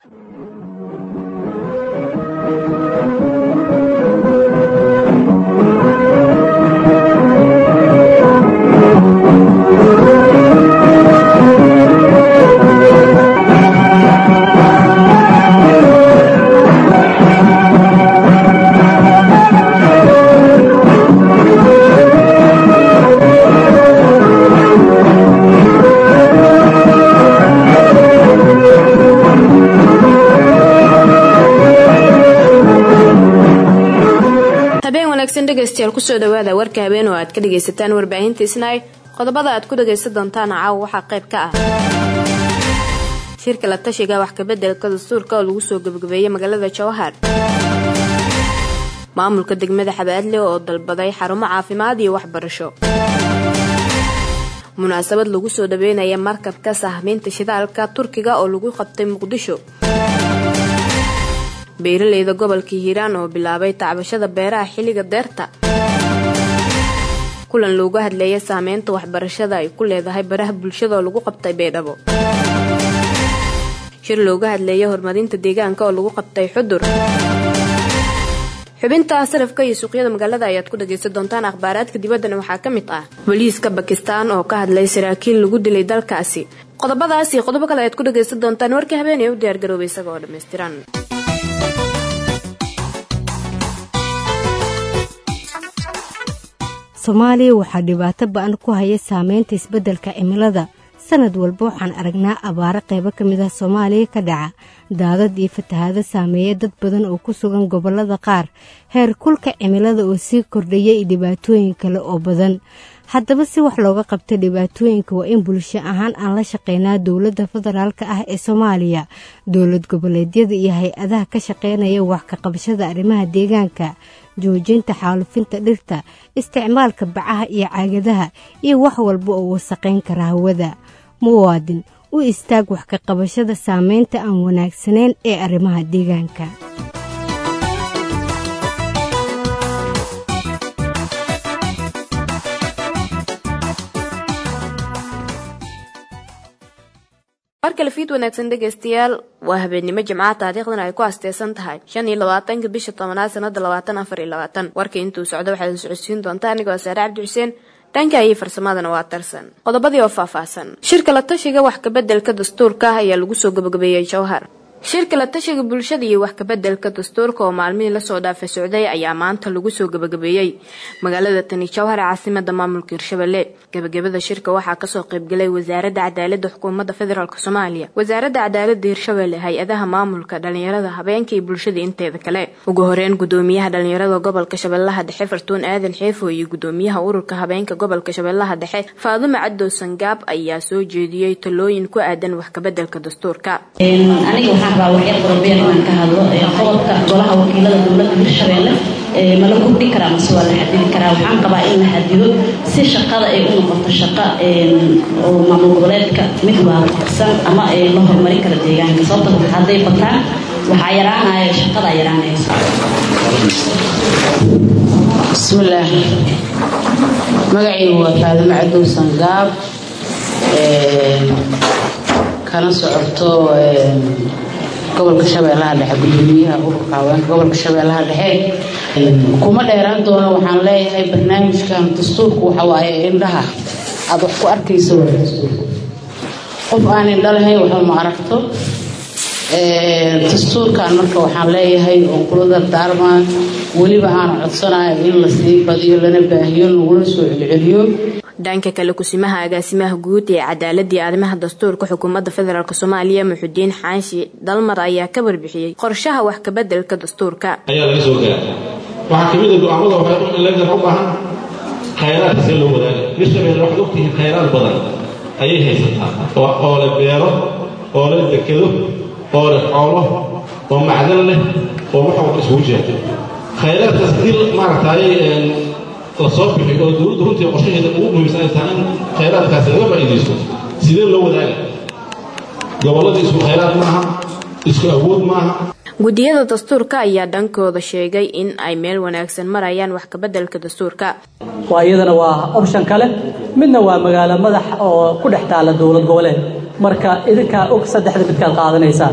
dhegeystayaal kusoo dhawaada warka habeen oo aad ka dhagaysataan warbaahinta isnaay qodobada aad ku dhagaysan doontaan caawa waxaa qayb ka ah shirka la tashiga wax kabedelka dastuurka oo lagu soo gabagabeeyey magaalada jawahar maamulka degmada xabaadle oo dalbaday xarumo caafimaad iyo waxbarasho munaasabad lagu soo dhaweynaya markabka sahmiynta shidaalka turkiga oo lagu qabtay muqdisho beeraleyda gobolka hiiraan oo bilaabay tacbashada beeraha xilliga deerta kulan loogu hadleeya saameynta waxbarashada ay ku leedahay baraha bulshada oo lagu qabtay beedhabo shir looga hadleeya horumarinta deegaanka oo lagu qabtay xudur xubinta sarafka iyo suuqyada magaalada ayaad ku dhagaysan doontaan akhbaaraadka dibaddana waxaa ka mid ah booliiska bakistaan oo ka hadlay saraakiil lagu dilay dalkaasi qodobadaas iyo qodobo kale ayaad ku dhagaysan doontaan warka habeen ee u diyaargaroobay isaga oo dhammaystiran soomaaliya waxaa dhibaato ba-an ku haya saameynta isbeddelka cimilada sanad walba waxaan aragnaa abaaro qaybo ka mid ah soomaaliya ka dhaca daadad iyo fatahaado saameeya dad badan oo ku sugan gobollada qaar heer kulka cimilada oo sii kordhaya iyo dhibaatooyin kale oo badan haddaba si wax looga qabta dhibaatooyinka waa in bulsho ahaan aan la shaqeynaa dowladda federaalk ah ee soomaaliya dowlad goboleedyada iyo hay-adaha ka shaqeynaya wax ka qabashada arrimaha deegaanka joojinta xaalufinta dhirta isticmaalka bacaha iyo caagadaha iyo wax walba oo wasaqayn kara hawada muwaadin u istaag wax ka qabashada saameynta aan wanaagsanayn ee arrimaha deegaanka markale fiid wanaagsan dhegaystayaal waa habeennimo jimcaha taariikhdan ay ku asteysan tahay shan iyo labaatanka bisha tobanaad sanada labaatan afar iyo labaatan warka intuu socdo waxaad socodsiin doontaa anigoo saare cabdi xuseen dhanka iyo farsamadana waa tarsan qodobadii oo faahfaahsan shirka la tashiga wax kabedelka dastuurka ah ayaa lagu soo gabagabeeyey jawhar shirka la tashiga bulshada iyo wax kabedelka dastuurka oo maalmihii lasoo dhaafay socday ayaa maanta lagu soo gabagabeeyey magaalada tani jawhar ee caasimada maamulka hirshabelle gabagabada shirka waxaa kasoo qaybgalay wasaaradda cadaalada xukuumadda federaalk soomaaliya wasaaradda cadaalada hirshabelle hay-adaha maamulka dhalinyarada habeenka iyo bulshada inteeda kale ugu horeyn gudoomiyaha dhalinyarada gobolka shabeellaha dhexe fartuun aadan xeefo iyo gudoomiyaha ururka habeenka gobolka shabeellaha dhexe faadumo cadow sangaab ayaa soo jeediyey talooyin ku aadan wax kabedelka dastuurka baa waxyar qorobeer inaan ka hadlo qodobka golaha wakiilada dowladda hirshabeelle ma la kordhin karaa mase waa la xadidi karaa waxaan qabaa in la xadido si shaqada ay u noqoto shaqo oo maamul goboleedka mid waafaqsan ama la horumarin kara deegaanka sababta hadday bataan waxaa yaraanaya shaqadaa yaraanaysa bismillaah magacaygu waa faadimo cadow sangaab kana socoto gobolka shabeellaha dhexe gudoomiyaha ururka haweenka gobolka shabeellaha dhexe kuma dheeraan doono waxaan leeyahay barnaamijkan dastuurku waxawaaye indhaha aada wax ku arkaysa waa dastuurka qof aan indho lahayn waxba ma aragto dastuurkan marka waxaan leeyahay oo kula dardaarmaa weliba aan codsanayo in la sii badiyo lana baahiyo laguna soo celceliyo dhanka kale kusimaha agaasimaha guud ee cadaaladii arrimaha dastuurka xukuumadda federaalk soomaaliya muxudiin xaanshi dalmar ayaa ka warbixiyey qorshaha wax kabedelka dastuurka ayaa laga soo gaara waxaa kamid a go-aamada waxay u baahan khayraadka see loo wadaaga hirshabelle waxaad ogtihiin khayraad badan ayay haysataa oo le beero oo le dekedo oo leh xoolo oo macdan leh oo wax walba isugu jeerto khayraadkaas hadii maaragtay la soo bixi oo dowladdu runtii qorshaheeda ugu muhiimsan ay tahay in khayraadkaasi laga faa'iidaysto sidee loo wadaaga gobolladii isku khayraad maaha isku awood maaha guddiyada dastuurka ayaa dhankooda sheegay in ay meel wanaagsan marayaan wax kabedelka dastuurka waa iyadana waa option kale midna waa magaalo madax oo ku dhex taala dowlad goboleed marka idinkaa og saddexda midkaad qaadanaysaan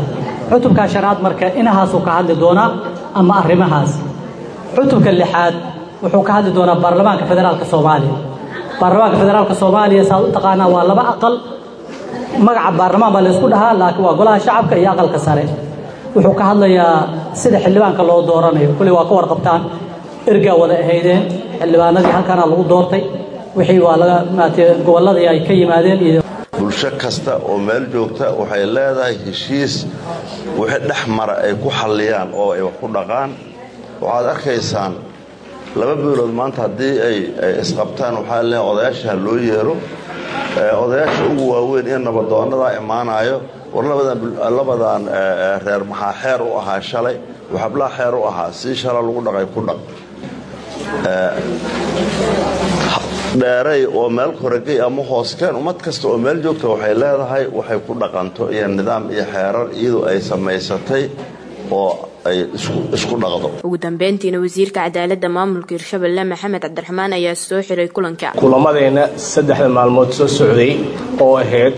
cutubka shanaad marka inahaasuu ka hadli doonaa ama arrimahaas cutubka lixaad wuxuu ka hadli doonaa baarlamaanka federaalka soomaaliya baarlamaanka federaalka soomaaliya saad u taqaanaa waa laba aqal magaca baarlamaan baa laysku dhahaa laakiin waa golaha shacabka iyo aqalka sare wuxuu ka hadlayaa sida xildhibaanka loo dooranayo kulley waa ka warqabtaan ergaa wada ahaydeen xildhibaanadii halkaana lagu doortay wixii waa laga maaragtay gobolladii ay ka yimaadeen iyo bulsho kasta oo meel joogta waxay leedahay heshiis wixii dhex mara ay ku xalliyaan oo ay wax ku dhaqaan waxaad arkaysaan laba beelood maanta haddii ay isqabtaan waxaa le odayaasha ha loo yeero odayaasha ugu waaweyn ee nabadoonnadaa imaanayo war labadan reer maxaa xeer u ahaa shalay waxablaa xeer u ahaa sii shala lagu dhaqay ku dhaq dheeray oo meel koragey ama hooskeen ummad kasta oo meel joogta waxay leedahay waxay ku dhaqanto iyo nidaam iyo xeerar iyadoo ay samaysatay oo ay isku dhaqdo ugu dambeyntiina wasiirka cadaaladda maamulka hirshabelle maxamed cabdiraxmaan ayaa soo xiray kulanka kulamadeenna saddexda maalmood soo socday oo ahayd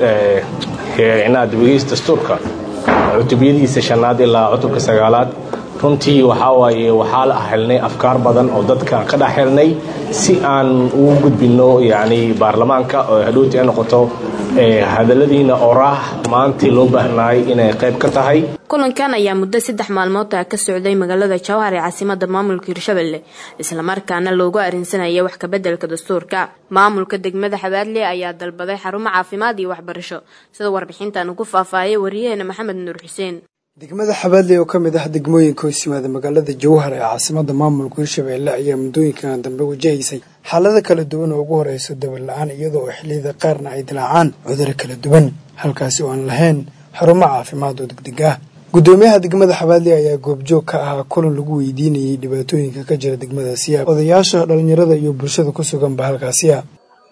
inaad wegeys dastuurka cutubyadiisa shanaad ilaa cutubka sagaalaad runtii waxaa waaye waxaa la helnay afkaar badan oo dadka ka dhex helnay si aan ugu gudbinno yacni baarlamaanka oo hadhowti ay noqoto hadalladiina oraah maantii loo baahnaay inay qayb ka tahay kulankan ayaa muddo saddex maalmood ah ka socday magaalada jawhar ee caasimada maamulka hirshabelle islamarkaana loogu arrinsanaya wax kabeddelka dastuurka maamulka degmada xabaadle ayaa dalbaday xarumo caafimaad iyo waxbarasho sida warbixintan ugu faahfaahiyay wariyaheena maxamed nuur xuseen degmada xabaadley oo ka mid ah degmooyinka hoos yimaada magaalada jawhar ee caasimada maamulka hirshabeelle ayaa muddooyinkan dambe wajahaysay xaalada kala duwan oo ugu horeyso dabar la-aan iyadoo oo xilliyada qaarna ay dilaacaan cuduro kala duwan halkaasi oo aan lahayn xarumo caafimaad oo degdeg ah guddoomiyaha degmada xabaadley ayaa goobjoog ka ahaa kulan lagu weydiinayay dhibaatooyinka ka jira degmadaasi ah odayaasha dhalinyarada iyo bulshada ku suganba halkaasi ah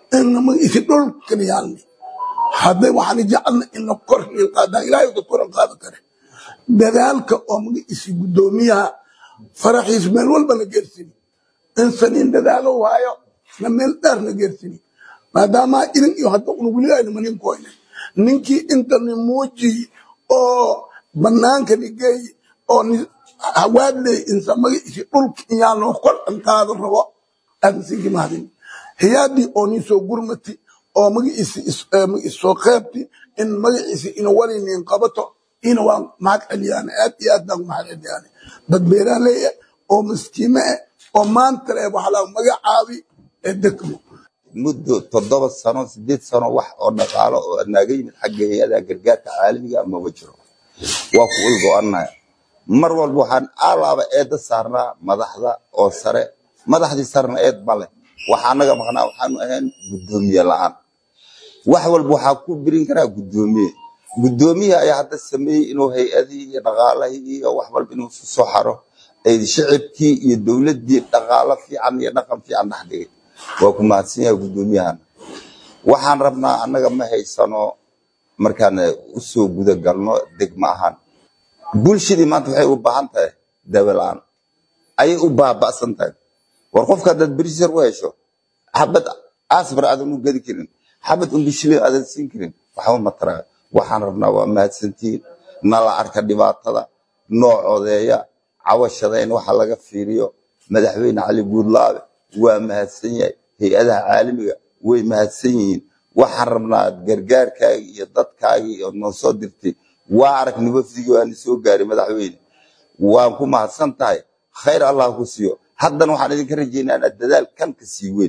isi dhulkan yaalni hadday waxaan jecelna ina kor qaadaan ilaahay ka koran qaadan kare dadaalka oo magaciisi guddoomiyaha faraxiis meel walba na geersini insaniin dadaalo waayo na meel dheer na geersini maadaama idin iyo hadda una weli ayna manin koyne ninkii intani muujiy oo banaanka nigeey oo hawaadley insa magaciisi dhulka iyaanoo kor dhankaada rabo aadnsinki mahadin hiyaadii oo nin soo gurmati oo magaciisi soo qeybti in magaciisi ina walinin qabato ina waa mahad celiyaan aad iyo aad baan mahad celiyaan dad beeraaley ah oo maskiime ah oo maanta le waxa la magacaabi ee degmo muddo toddoba sano sideed sano wax oo dhaqaalo oo naaga yimid xagga hay-adaha gargaarka caalamiga amaba jiro waa ku ulgo-anaya mar walba waxaan alaaba eedda saarnaa madaxda oo sare madaxdii sarena eed bale waxaa naga maqnaa waxaanu ahayn guddoomiye la-aan wax walba waxaa ku birin karaa guddoomiye guddoomiyaha ayaa hadda sameeyey inuu hay-adihii iyo dhaqaalahii iyo wax walba inuu isu soo xaro ay shicibkii iyo dowladdii dhaqaalo fiican iyo dhaqan fiican dhex dhigay waa ku mahadsan yahay guddoomiyahan waxaan rabnaa annaga ma haysano markaan usoo guda galno degma ahaan bulshadii maanta waxay u baahan tahay daawo la-aan ayay u baaba'san tahay war qofka haddaad berisar u hesho xabad asbar aadan u gedi karin xabad umbishilin aadan siin karin waxba ma taraa waxaan rabnaa waa mahadsantihiin nala arka dhibaatada noo codeeya cawashada in waxa laga fiiriyo madaxweyne cali guudlaabe waa mahadsan yahay hay-adaha caalamiga way mahadsan yihiin waxaan rabnaa gargaarkaagii iyo dadkaagii oo noo soo dirtay waa aragni wafdigii waana soo gaaray madaxweyne waan ku mahadsan tahay khayr allah ku siiyo haddana waxaan idinka rajaynaa inaad dadaal kan ka sii weyn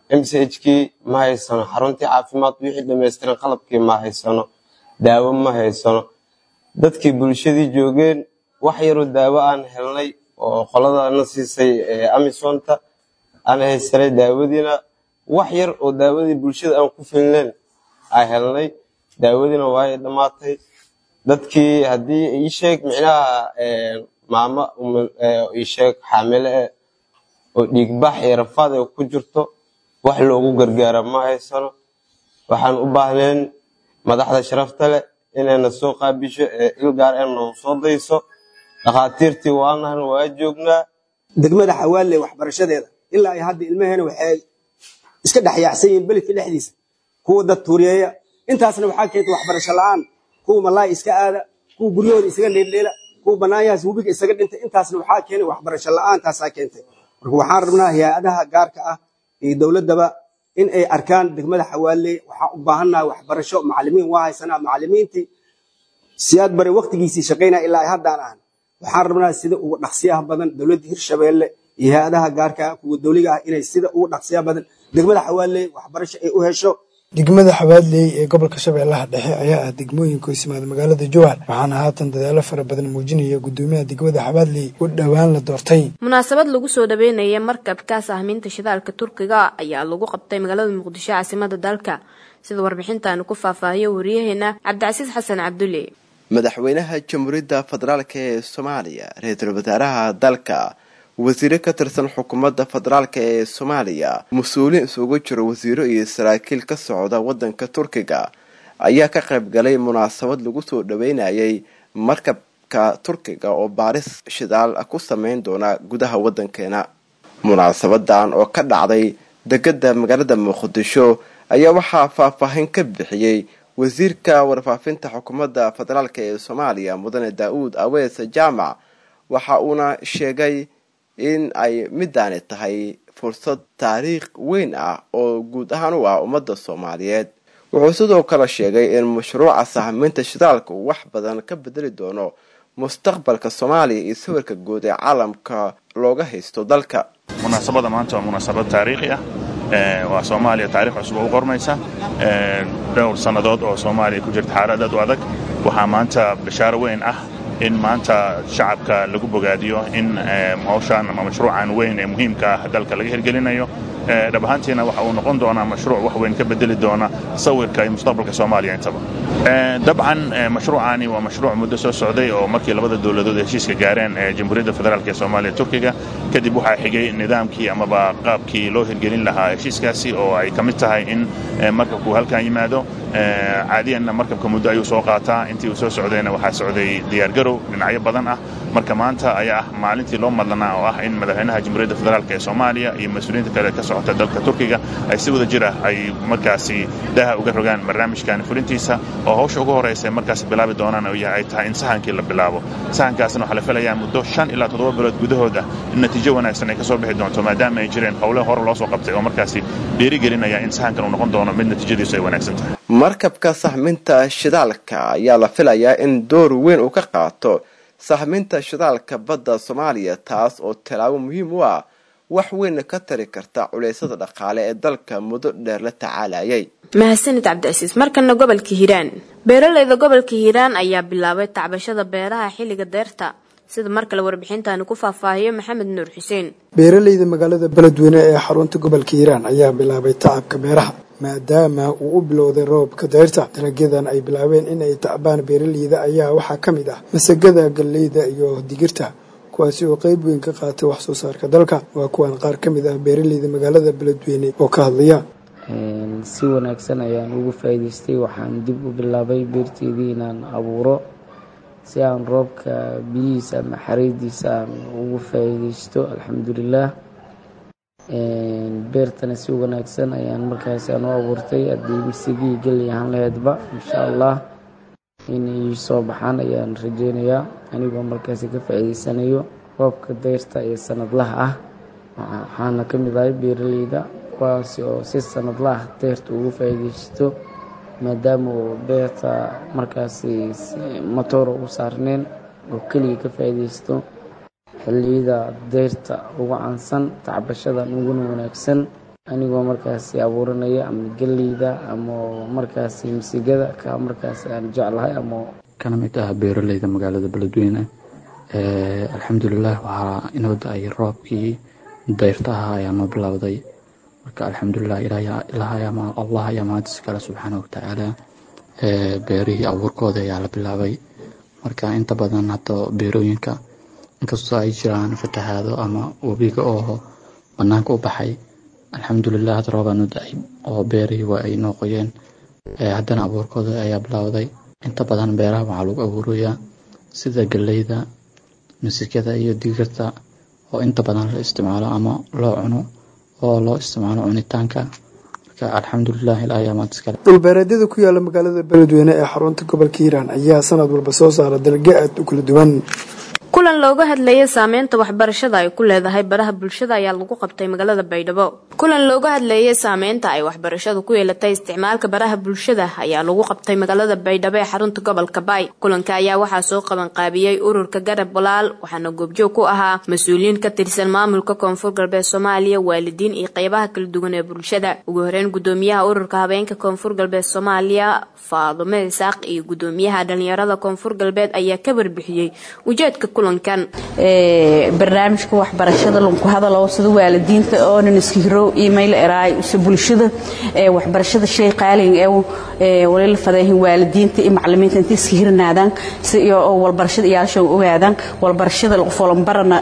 mchkii ma haysano xaruntii caafimaad wixii dhamaystiran qalabkii ma haysano daawo ma haysano dadkii bulshadii joogeen wax yaroo daawo aan helnay oo qoladana siisay amisonta aan haysanay daawadiina wax yar oo daawadii bulshada aan ku filneen aan helnay daawadiina waay dhammaatay dadkii haddii ii sheeg micnaha maamo ii sheeg xaamile eh oo dhiigbax iyo rafaad ay ku jirto wax loogu gargaara ma haysano waxaan u baahneen madaxda sharafta leh inayna soo qaabisho ee ilgaar ee nagu soo dayso dhakhaatiirtii waanahan waa joognaa degmada xawaalle waxbarashadeeda ilaa ay hadda ilmaheena waxay iska dhexyaacsan yihiin beledka dhexdiisa kuwa dad tuuriyeeya intaasna waxaa keentay waxbarasho la-aan kuwa malaay iska aada kuwa guryahooda isaga leeldheela kuwa banaanyahaas webiga isaga dhintay intaasna waxaa keenay waxbarasho la-aantaasaa keentay marka waxaan rabnaa hay-adaha gaarka ah iyo dowladdaba in ay arkaan degmada xawaaley waxaan u baahannahay waxbarasho macalimiin waa haysanaa macalimiintii siyaad bare waktigiisii shaqaynaya ilaa haddaan ahan waxaan rabnaa sida ugu dhaqsiyaha badan dowladda hirshabeelle iyo hay-adaha gaarka ah kuwa dowliga ah inay sida ugu dhaqsiyaha badan degmada xawaaley waxbarasho ay u hesho degmada xabaadley ee gobolka shabeellaha dhexe ayaa ah degmooyinka hoosimaada magaalada jowhar waxaana haatan dadaalo fara badan muujinaya gudoomiyaha degmada xabaadley u dhowaan la doortay munaasabad lagu soo dhaweynaya markabka sahmiinta shidaalka turkiga ayaa lagu qabtay magaalada muqdisho caasimada dalka sida warbixintaanu ku faahfaahiyo wariyaheena cabdicasiis xasan cabdulle madaxweynaha jamhuuriyadda federaalk ee soomaaliya ra-iisul wasaaraha dalka wasiiro ka tirsan xukuumadda federaalk ee soomaaliya mas-uuliin isugu jiro wasiiro iyo saraakiil ka socda waddanka turkiga ayaa ka qayb galay munaasabad lagu soo dhaweynayay markabka turkiga oo baaris shidaal ku sameyn doona gudaha waddankeena munaasabadan oo ka dhacday degada magaalada muqdisho ayaa waxaa faahfaahin ka bixiyey wasiirka warfaafinta xukuumadda federaalk ee soomaaliya mudane daa-uud awees jaamac waxa uuna sheegay in ay midaani tahay fursad taariikh weyn ah oo guud ahaan u ah ummadda soomaaliyeed wuxuu sidoo kale sheegay in mashruuca sahminta shidaalka uu wax badan ka bedeli doono mustaqbalka soomaaliya iyo sawirka guud ee caalamka looga haysto dalka munaasabada maanta waa munaasabad taariikhi ah waa soomaaliya taarikh cusub oo u qormaysa dhowr sannadood oo soomaaliya ku jirta xaalad aad u adag waxaa maanta bashaaro weyn ah in maanta shacabka lagu bogaadiyo in hawshaan ama mashruucan weyn ee muhiimka ah dalka laga hirgelinayo dhab ahaantiina waxa uu noqon doonaa mashruuc wax weyn ka bedeli doona sawirka iyo mustaqbalka soomaaliya intaba dabcan mashruucani waa mashruuc muddo soo socday oo markii labada dowladood heshiiska gaareen jamhuuriyadda federaalk ee soomaaliya turkiga kadib waxaa xigay nidaamkii amaba qaabkii loo hirgelin lahaa heshiiskaasi oo ay ka mid tahay in markabku halkan yimaado caadiyanna markabka muddo ayuu soo qaataa intii uu soo socdayna waxaa socday diyaargarow dhinacyo badan ah marka maanta ayaa ah maalintii loo madlanaa oo ah in madaxweynaha jamhuuriyadda federaalk ee soomaaliya iyo mas-uuliyiinta kale ka socota dalka turkiga ay si wada jir ah ay markaasi daha uga rogaan barnaamijkan fulintiisa oo hawsha ugu horraysa markaasi bilaabi doonaan oo yahay ay tahay in sahankii la bilaabo sahankaasna waxaa la filayaa muddo shan ilaa toddoba bilood gudahood ah in natiijo wanaagsan ay ka soo bixi doonto maadaama ay jireen howle hore loo soo qabtay oo markaasi dhiirigelinaya in sahankan uu noqon doono mid natiijadiisu ay wanaagsan tahay markabka sahminta shidaalka ayaa la filayaa in door weyn uu ka qaato sahminta shidaalka badda soomaaliya taas oo tallaabo muhiim u ah wax weyn ka tari karta culeysyada dhaqaale ee dalka muddo dheer la tacaalayay mahadsanid cabdicasiis markana gobolka hiiraan beeraleyda gobolka hiiraan ayaa bilaabay tacbashada beeraha xilliga deerta sida mar kale warbixintaani ku faahfaahiyo maxamed nuur xuseen beeraleyda magaalada beledweyne ee xarunta gobolka hiiraan ayaa bilaabay tacabka beeraha maadaama uu u bilowday roobka deyrta dalagyadan ay bilaabeen in ay tacbaan beeraleyda ayaa waxaa ka mid ah masagada galleyda iyo digirta kuwaasi oo qeyb weyn ka qaatay wax soo saarka dalka waa kuwan qaar ka mid ah beeraleyda magaalada beledweyne oo ka hadlaya si wanaagsan ayaan ugu faa'iidaystay waxaan dib u bilaabay beerteydii inaan abuuro si aan roobka biyihiisa ama xariidiisa aan ugu faa'iidaysto alxamdulilaah beertana si wanaagsan ayaan markaas aan u abuurtay haddii misigii geli ahaan laheydba insha allah inay soo baxaan ayaan rajeynayaa anigoo markaasi ka faa'iidaysanayo roobka deyrta ee sanadlaha ah waxaana ka mid ahay beeraleyda kuwaasi oo si sanadla ah deyrta ugu faa'iidaysto maadaama uu beerta markaasi matooro u saarneen oo keliya ka faa'iidaysto xilliyada deyrta ugu caansan tacbashadan uguna wanaagsan anigoo markaasi abuuranaya ama geleyda ama markaasi misigada ka markaasi aan jeclahay ama kana mid ah beeraleyda magaalada beledweyne alxamdulilah waxaa inoo da-ay roobkii deyrtaha ayaa noo bilowday marka alxamdulilah allah ayaa mahadis kale subxaana watacaala beerihii abuurkooda ayaa la bilaabay marka inta badan hadda beerooyinka inkastoo ay jiraan fatahaado ama webiga oo banaanka u baxay alxamdulilah hadda roobaa noo da-ay oo beerihii waa ay noo qoyeen haddana abuurkooda ayaa bilowday inta badan beeraha waxaa lagu abuurayaa sida galleyda misikada iyo digirta oo inta badan la isticmaalo ama loo cuno oo loo isticmaalo cunitaanka marka alxamdulilah ilaa ayaa maanta iskale dhulbeereedyada ku yaala magaalada beledweyne ee xarunta gobolka hiiraan ayaa sanad walba soo saara dalge aad u kala duwan kulan looga hadlayay saameynta waxbarashada ay ku leedahay baraha bulshada ayaa lagu qabtay magaalada baydhabo kulan looga hadlayay saameynta ay waxbarashadu ku yeelatay isticmaalka baraha bulshada ayaa lagu qabtay magaalada baydhabo ee xarunta gobolka baay kulanka ayaa waxaa soo qabanqaabiyey ururka garab walaal waxaana goobjoog ku ahaa mas-uuliyiin ka tirsan maamulka koonfur galbeed soomaaliya waalidiin iyo qeybaha kala duwan ee bulshada ugu horeyn gudoomiyaha ururka habeenka koonfur galbeed soomaaliya faadume isaaq iyo gudoomiyaha dhalinyarada koonfur galbeed ayaa ka warbixiyey ujeedka barnaamijka waxbarashada lanku hadalo sida waalidiinta oonan iska hiro email eraay use bulshada waxbarashada shay qaalin ee walila fadeehin waalidiinta iyo macalimiinta inta iska hirnaadaan si oo walbarashada iyaalshan ogaadaan walbarashada qofolanbarana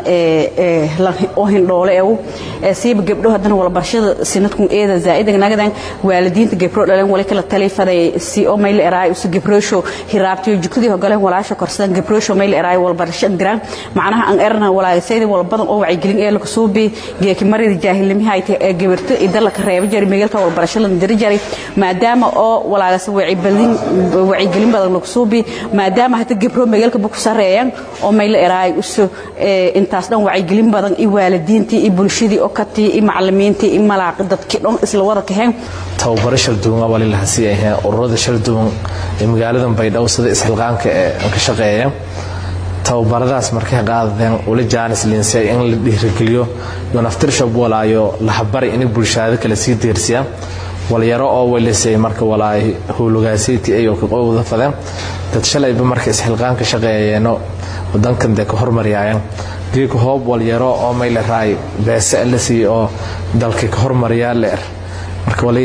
oo hindhoole ee siiba gabdho haddana walbarashada sinadkun eeda zaa'idan nagadan waalidiinta gabdho dhaleen wali kala tali faday si oo mayl eraay use gabroosho hiraabtiyo jukadii hogaleen walaasha korsadan gabroosho mayl eraay walbarashada diraan macnaha aan erna walaasayda walbadan oo wacyigelin ee laga soo bi geeki marida jaahilnimada ay tahay gabarto idala ka reebo jari meelka walbarashada diri jari maadaama oo walaagas wacyigelin wacyigelin badan laga soo bi maadaama hata gabro meelka ku sareeyaan oo meel eraay uso intaas dhan wacyigelin badan i waalidiintii i bulshadii oo katii i macalimiintii i malaaq dadkii dhan isla wada kaheen tababaro shal duwan waa lilaha si ay ururada shal duwan ee magaalada baydhabo sida isxilqaanka ee ka shaqeeya tababaradaas markay qaadadeen ula jaanis linsay in la dhiirigeliyo iyo naftirshob walaayo lahabari inay bulshada kale sii deersiya walyaro oo welisay marka walaay howlogaasayti ayuu ka qowda fadeen dad shalayba marka isxilqaanka shaqeeyeeno wadankan dee ka hormaryaayeen geeka hoob walyaro oo mayle raay beese la siiy oo dalka ka hormariyaa leer marka wali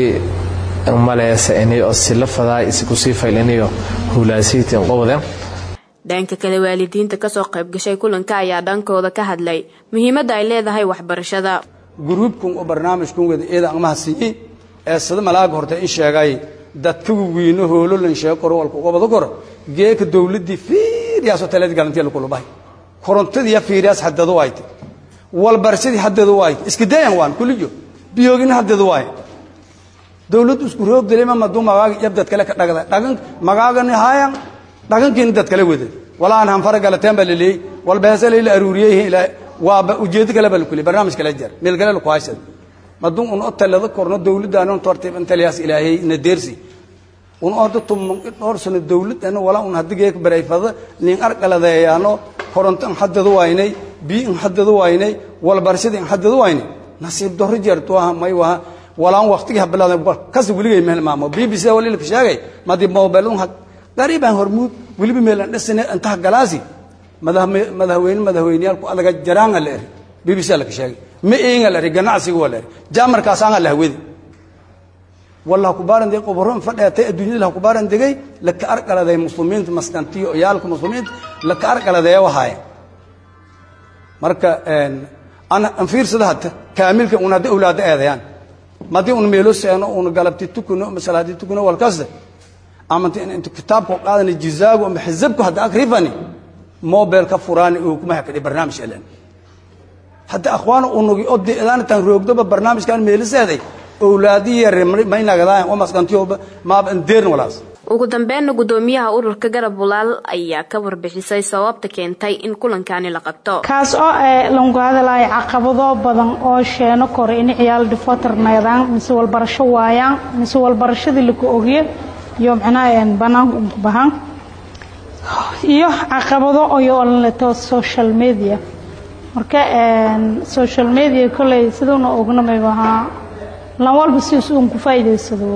maleesa inay oo sila fadaay isku sii faylinayo howlaasayti qowdeen dhanka kale waalidiinta kasoo qayb gashay kulanka ayaa dhankooda ka hadlay muhiimadda ay leedahay waxbarashada gruubkun oo barnaamijkun wada eeda aqmaha siiyey ee sida malaaga horta in sheegay dadka wiino hoolo lan sheego koro walka uga wada koro geeka dawladdii fiiriyaasoo taladi galantiya lagu lubahay korontadii fiiriyaas haddadu waayte walbarashadii haddadu waayte iska dayan waan kuliyo biyoogina haddadu waaye dawladdu isku roog dilima maduu magaaga yabdad kale ka dhagda dhagan magaagani haayan dhaqankiina dad kala wada walaan hanfara galateen baa laleeyey walbeese layla aruuriyey waaba ujeedo kale baa lakuli barnaamij kala jar meel kale laku haysad madun un o talada korno dawladdaana un tortib intaliyaas ilaahay na deersi un orda tumman dhowr sano dawladana walaa un hadigeek barayfada nin arqaladeeyaano koronto in haddadu waynay bii in haddadu waynay walbarashada in haddadu waynay nasiib dorro jeertuaha may waha walaan waqtigii habilaadan kasi weligay meel maamo b b c walilka sheegay madi mobilun qariibaan hormuud weliba meelan dhisane intaha galaasi madaxweyne madaxweyneyaalku adaga jaraanga la eri b b c laka sheegay ma eega la eri ganacsiga waa la eri jaamarkaasaanga la hawedi walla hakubaaran degay qoboro in fadheetay adduunyada la hakubaaran degay laka arqaladay muslimiinta maskantiyo oyaalka muslimiinta laka arqaladeeya wahaaye marka an fiirsada hadda kaamilka un hadda awlaada eedayaan madii un meelo seeno un galabti tukuno masalaadi tukuno walkaste ama inta kitaabka qaadana jizaagu ama xisabku hadda akrifani mobile ka furaani oo kuma hakadi barnaamij elan hadda akhwaan unugi oo deedaantan roogdoba barnaamijkan meeliseeday awlaadi yar may nagadaan oo maskantiyo maaba indeern walaas ugu dambeynna gudoomiyaha ururka garab walaal ayaa ka warbixisay sababta keentay in kulankani la qabto kaas oo langu hadalaya caqabado badan oo sheeno kore in ciyaal dhifotarnaydaan mise walbarasho waayaan mise walbarashadii laku ogiyo iyo macnaha banaanka unku bahan iyo caqabado oyo leto social media marka social media kolley siduuna ognamayba ahaa lan walba sidiis uun ku faa'iidaysado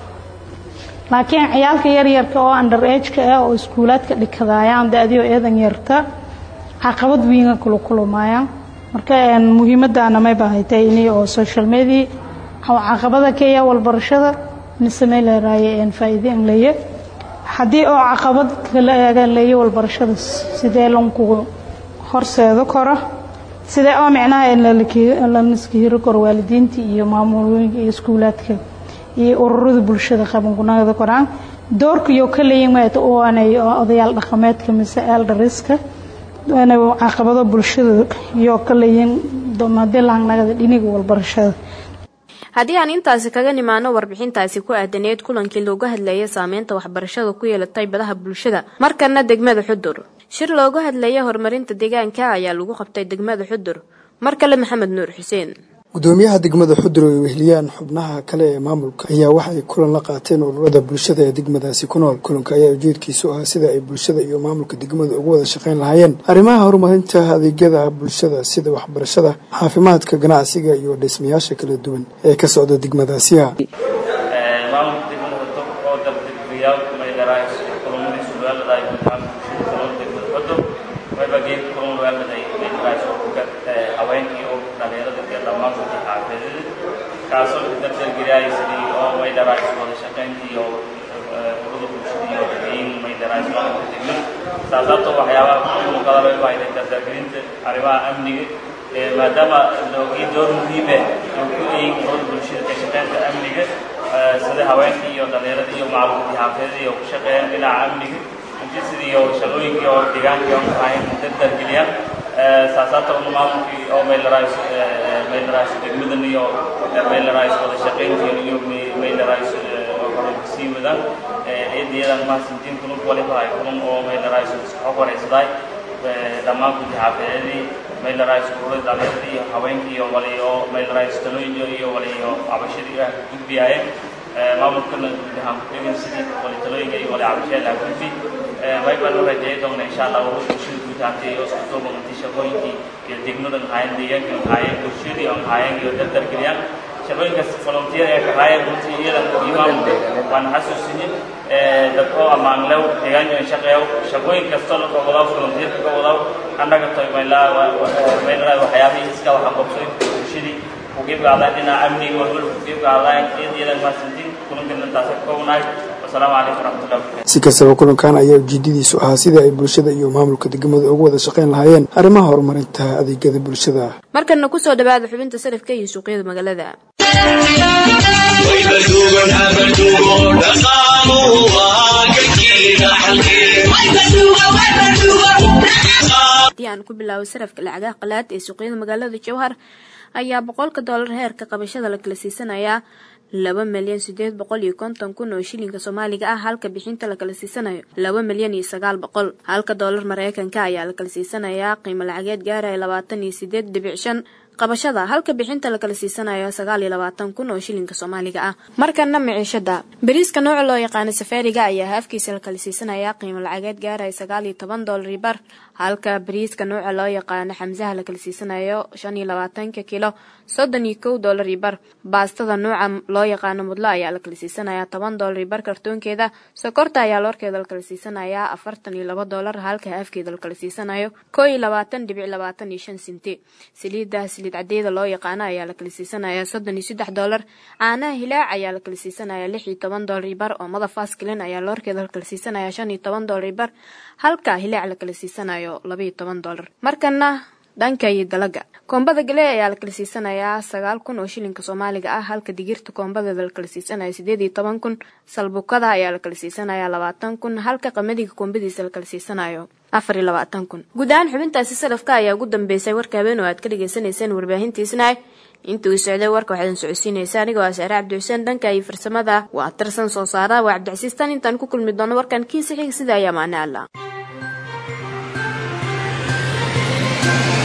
laakiin ciyaalka yaryarka oo under ageka ah oo iskuulaadka dhikadaayaan da-dio eedan yarta caqabad wiinga kula kulumaayaan marka muhiimadaana mayba haytay inay oo social media caqabada keeya walbarashada nisamay leeraaye faa'iide in leeye haddii oo caqabad kala eegan leeye walbarashada sidee lanku horseedo karo sidee oo micnaha laniska hiro karo waalidiinta iyo maamulooyinka iyo iskuulaadka iyo ururada bulshada qabangunada koraan doorkayo ka leeyin maata oanay odayaal dhaqameedka mise eldariska inay caqabado bulshada iyo ka leeyin madii lahangnagada dhiniga walbarashada haddii aan intaasi kaga nimaano warbixintaasi ku aadaneed kulankii looga hadlayay saameynta waxbarashada ku yeelatay badaha bulshada markana degmada xudur shir looga hadlaya horumarinta deegaanka ayaa lagu qabtay degmada xudur mar kale maxamed nuur xuseen gudoomiyaha degmada xudur oo ay weheliyaan xubnaha kale ee maamulka ayaa waxay kulan la qaateen ururada bulshada ee degmadaasi ku nool kulanka ayaa ujeedkiisu ah sida ay bulshada iyo maamulka degmada uga wada shaqayn lahaayeen arrimaha horumarinta adeegyada bulshada sida waxbarashada caafimaadka ganacsiga iyo dhismayaasha kala duwan ee ka socda degmadaasiya kaasoo dardargeliyay sidii oo maydharays wada shaqayntii iyo ururada bulshada iyo dadweyne maydharays maamulka degmada saasaabtoo waxyaabaha muuqada loo baahday dardargelinta arrimaha amniga maadaama loogi door muhiime oo ku eegin ururada bulshada ka shaqaynta amniga sida haweenka iyo dhalinyarada iyo macluumaadii xaafidada iyo ku shaqeeyaan dhinaca amniga intii sidii oo shaqooyinkii oo deegaankii oo ahayn dardargeliyaan saasaabta una maamulkii oo maydharays maydharays degmadan iyo maydharays wada shaqayntii iyo maydharays sii wadaan eedayadan mahadsantiin kulun waliba ay kulun oo maydharays xog waraysaday dhammaan gudi xaafideedii maydharays ururada dhalinyarada iyo haweenkii iyo wali oo maydharays talooyin iyo wali iyo cabashadii ah gudbiyaayeen maamulkana guud ahaan ku-eegin sidii wali talooyinka iyo wali cabashada ah gudbi way baan u rajeeyi doona insha allah ururada bulshada guud ahaantay oo isku duuban intii shaqooyinkii iyo degmadan haayeen deegaankan haayeen bulshadii on haayeen iyo dardargeliyaan shaqooyinkaas volunteer ee ka haayeen runtii iyadan iyo maamulka waan xasuusinin dadkoo ammaanlew deegaanka shaqeeyo shaqooyin kastoo la kawadaw volunteerka ka wadaw annaga toy maylaa maylaa waxyaabihii iska waxa qabsoy bulshadii kuqiibqaadaa dhinaca amniga walwal kuqiibqaadaa iyadan mahadsantiin kulankana taasa ka koonahay wasalaamu calaykum waraxmatullahi wabarakatu si kastaba kulankan ayaa ujeedadiisu ahaa sidii ay bulshada iyo maamulka degmada uga wada shaqayn lahaayeen arrimaha horumarinta adeegyada bulshada markana kusoo dhawaada xubinta sarifka iyo suuqyada magaalada haddii aan ku bilaabo sarafka lacagaha qalaad ee suuqyada magaalada jowhar ayaa boqolka doolar heerka qabashada la kala siisanayaa laba milyan sideed boqol iyo konton kun oo shilinka soomaaliga ah halka bixinta la kala siisanayo laba milyan iyo sagaal boqol halka doolar mareykanka ayaa la kala siisanayaa qiimo lacageed gaaraya labaatan iyo sideed dhibic shan qabashada halka bixinta la kala siisanayo sagaal iyo labaatan kun oo shilinka soomaaliga ah markana miciishada bariiska nooca loo yaqaano safaariga ayaa haafkiisa la kala siisanayaa qiimo lacageed gaaraya sagaal iyo toban doolar bar halka bariiska nooca loo yaqaano xamsaha la kala siisanayo shan iyo labaatanka kilo soddon iyo kow doolar bar baastada nooca loo yaqaano mudlo ayaa la kala siisanayaa toban doolar bar kartoonkeeda sokorta ayaa loorkeeda la kala siisanayaa afartan iyo laba doolar halka haafkeeda la kala siisanayo koo iyo labaatan dhibic labaatan iyo shan sinti saliidda saliid cadeeda loo yaqaano ayaa la kala siisanayaa soddon iyo saddex doolar caanaha hilaac ayaa la kala siisanayaa lix iyo toban doolar bar oomada faskilin ayaa loorkeeda la kala siisanayaa shan iyo toban doolar bar halka hilaac la kala siisanayo laba iyo toban doolar markana dhanka iyo dalaga koombada gale ayaa la kala siisanayaa sagaal kun oo shilinka soomaaliga ah halka digirta koombadeeda la kala siisanayo sideed iyo toban kun salbukada ayaa la kala siisanayaa labaatan kun halka qamadiga koombadiisa la kala siisanayo afar iyo labaatan kun guud ahaan xubintaasi salafka ayaa ugu dambeysay warka habeen oo aad ka dhagaysanayseen warbaahintiisna intuu socday warka waxaadan socodsiinaysa anigoo ah saare cabdi xuseen dhanka iyo farsamada waa tirsan soo saara waa cabdicasiis tan intaan ku kulmi doono warkan kiisa xiga sida ayaa maana alla